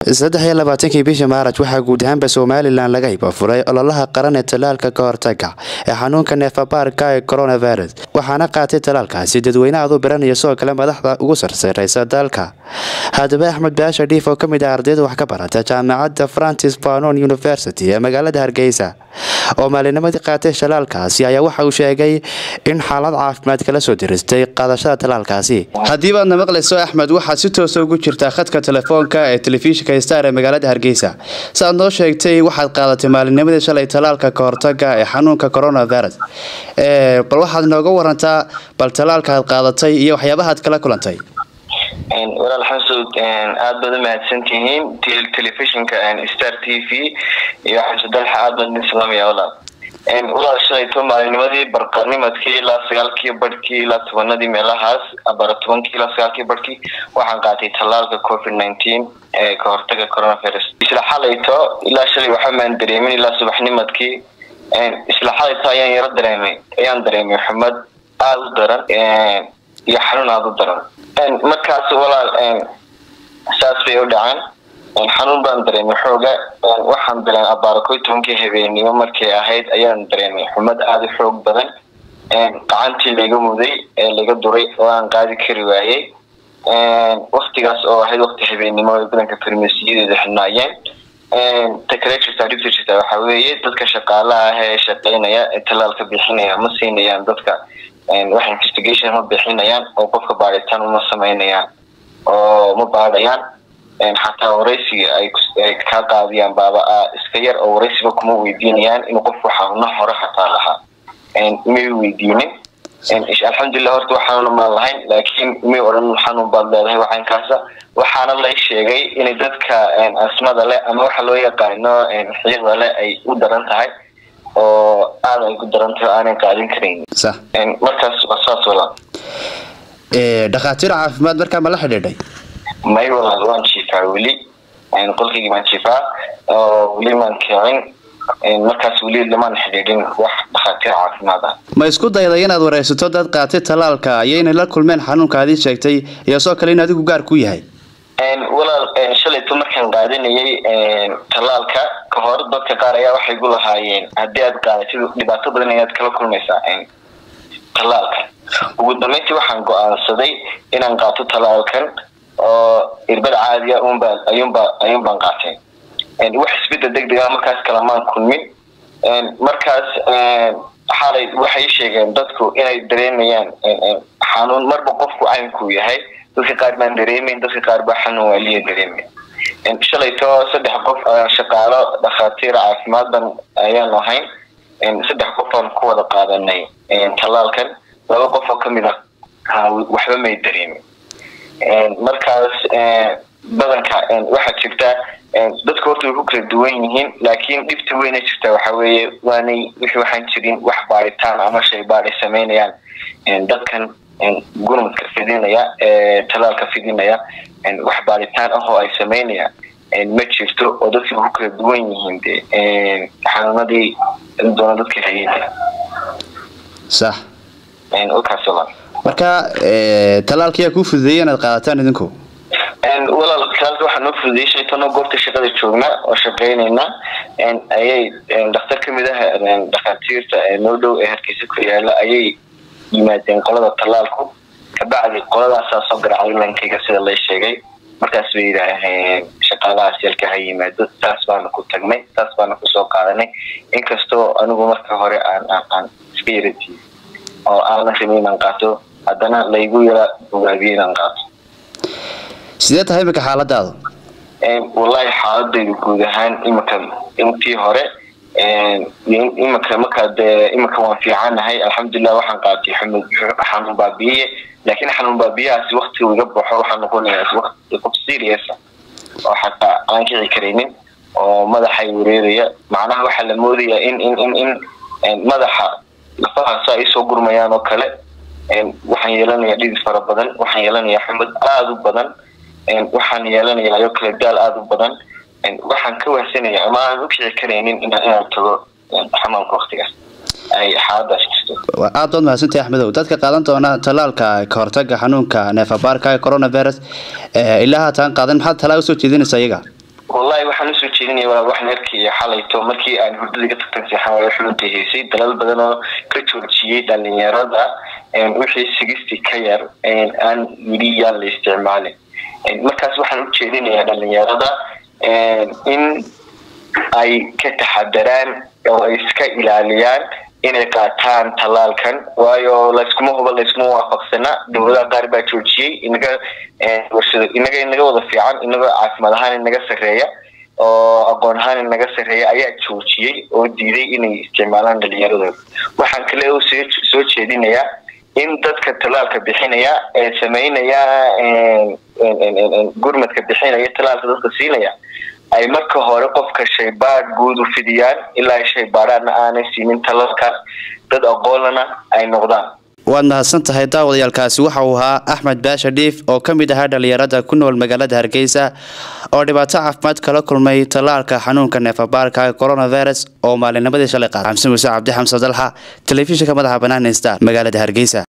saddex iyo labaatankii bishii maaraj waxaa guud ahaanba somalilan laga hibafuray ololaha qaran ee talaalka ka hortaga ee xanuunka neefabaarka ee coronavirus waxaana qaatay talaalkaasi dadweyne aad u biranaya sidoo kale madaxda ugu sarsareysa dalka haddaba axmed baasha dhiif oo kamid ah ardayda wax ka barata jaamacadda francis fanon university ee magaalada hargeysa oo maalinimadii qaatay talaalkaasi ayaa waxa uu sheegay in xaalad caafimaad kala soo diristay qaadashada talaalkaasi haddii baadna maqlayso axmed waxaad si toosa ugu jirtaa khadka telefoonka ee telefishinka star ee magaalada hargeysa saaad noo sheegtay waxaad qaadatay maalinimadii shalay talaalka ka hortaga ee xanuunka coronavirus bal waxaad nooga warantaa bal talaalka aad qaadatay iyo waxyaabahaad kala kulantay walaal xamsud aada baad u mahadsantihiin telefishinka star t v iyo xamsudalxa aad baad idin salaamaya walaal walaal shalayto maalinimadii barqanimadkii ilaa sagaalkii barhkii ilaa tobanadii meelahaas bara tobankii ilaa sagaalkii barhkii waxaan qaatay tallaalka covid nineteen ee ka hortaga coronavirus isla xalayto ilaa shalay waxamaan dareemin ilaa subaxnimadkii isla xalayto ayaan yaro dareemay ayaan dareemay xumad aada u daran iyo xanuun aada u daran markaas walaal saas bay u dhacaan xanuun baan dareemay xooga waxaan dareemay abaara koy tobankii habeennimo markay ahayd ayaan dareemay xumad aada u xoog badan gacantii laga muday ee laga duray oo aan qaadi kari waayey waktigaas oo ahayd wakti habeennimo ay badanka farmasiyadeeda xidhnaayeen takale jirtaa dhibta jirtaa waxaa weeye dadka shaqaalaha ah ee shaqeynaya ee tallaalka bixinaya ma siinayaan dadka wax investigation ma bixinayaan oo qofka baaritaan uma sameynayaan oo ma baadhayaan xataa waraysiga ay kaa qaadiyaan baaba iska yar oo waraysiba kuma weydiinayaan inuu qofku xanuuna hore hataa lahaa may weydiinin alxamdulilah horta waxaanuna maan lahayn laakiin may odhan xanuun baad leedahay waxaankaasa waxaana lay sheegay inay dadka asmada leh ama waxa loo yaqaano xiiqda leh ay u daran tahay oo aada ay ku daran tahay aanan qaadin karayn markaas waa saas walaal dhakhaatiir caafimaad markaa ma la xidhiidhay may walaal waan jiifaa weli qolkaygii baan jiifaa oo weli maan kicin markaas weli lamaan xidhiidhin wax dhakhaatiir caafimaad ah ma isku dayday inaad wareysato dad qaatay talaalka iyo inay la kulmeen xanuunka adii sheegtay iyo sidoo kale in adigu gaar ku yahay walaal shalayto markaan qaadanayay tallaalka ka hor dadka qaar ayaa waxay gu lahaayeen haddii aad qaadatid dhibaato badan ayaad kala kulmaysaa tallaalka ugu dambeyntii waxaan go-aansaday inaan qaato tallaalkan oo irbad caadiya unba ayuunba ayuunbaan qaatay wax isbedel deg dega markaas kalamaan kulmin markaas xalay waxay sheegeen dadku inay dareemayaan xanuun marba qofku caynkuu yahay dadka qaar baan dareemayn dadka qaar baa xanuun waaliya dareemay shalayto saddex qof shaqaalo dhakhaatiir caafimaad ban ayaanu ahayn saddex qof aan ku wada qaadanay tallaalkan laba qof oo kamid ah waxba may dareemin markaas badanka waxaa jirta dadka horta way ku kala duwan yihiin laakiin dhibta weyna jirta waxa weeye waanay wixii waxaan jirin wax baaritaan ama shay baad ay sameynayaan dadkan gurmadka fidinaya ee talaalka fidinaya wax baaritaan ah oo ay sameynayaan ma jirto oo dadkii ku kala duwan yihiin de xanuunadii doona dadka hayeen sax kaas walaal marka talaalka yaa kuu fududeeyay inaad qaadataan idinku walaal talaalka waxaa noo fududeeyay shaytano goobta shaqada joogna oo shaqeynayna ayay dhakhtar kamid ah dhakhaatiirta noo dhow ee hargeysa ku yaala ayay yimaadeen qolada tallaalku kabacdi qoladaasaa soo garacday lankayga sida lay sheegay markaas bay yidhaaheen shaqaalahaas yalka ha yimaado saas baana ku tagnay saas baana kusoo qaadanay inkastoo anigu marka hore aan aan iska yaratiy oo aanan rabin inaan qaato haddana laygu yara bogaabiyey inaan qaato sidee tahay imika xaaladaadu wallahi xaaladaydu guud ahaan imika intii hore imika markaa dee imika waan fiicanahay alxamdulilah waxaan qaatay xanuun baabiye laakiin xanuun baabiyahaasi waktigu iga baxo waxaa noqonaya wati qof serious oo xataa aan kici karaynin oo madaxay wareeraya macnaha waxaa la moodaya in in in in madaxa lafahaasa ay soo gurmayaan oo kale waxaan yeelanayaa dhidid fara badan waxaan yeelanayaa xumad aada u badan waxaan yeelanayaa ayoo kale daal aada u badan waxaan ka wahsanaya ama aan u kici karaynin inaan tago xamaamka waktigaas ay xaaladaas jirto aad baad mahadsantahay axmedow dadka qaadan doona talaalka ka hortaga xanuunka neefabaarka ee coronavirus ilaa haataan qaadan maxaad talaa usoo jeedinaysaa iyaga wallahi waxaan usoo jeedinaya walaal waxaan arkaya xalayto markii aan hurdada ka tagtan seexan waayo xulunta heysay dalal badan oo ka joojiyey dhalinyarada wixii sigistii ka yar aan yidhi yaan la isticmaalin markaas waxaan u jeedinayaa dhalinyarada in ay ka taxadaraan oo ay iska ilaaliyaan inay qaataan tallaalkan waayo layskuma huba layskuma waafaqsana dowladaha qaar baa joojiyey inaga warshado inaga inaga wada fiican inaga caafimaad ahaan inaga sarreeya oo aqoon ahaan inaga sarreeya ayaa joojiyey oo diiday inay isticmaalaan dhalinyaradooda waxaan kale soo jeedinayaa in dadka tallaalka bixinaya ee sameynaya gurmadka bixinaya tallaalka dadka siinaya ay marka hore qofka shaybaadh guud u fidiyaan ilaa shaybaadhaana aanay siinin talalkaas dad aqoonlana ay noqdaan waad mahadsan tahay daawadayaalkaasi waxa uu ahaa axmed baasha dhiif oo ka mid ahaa dhalinyarada ku nool magaalada hargeysa oo dhibaato caafimaad kala kulmay tallaalka xanuunka neefabaarka coronavirus oo maalinimadii shalay qaada xamse muuse cabdi xamse dalxa telefishinka madaxa banaan star magaalada hargeysa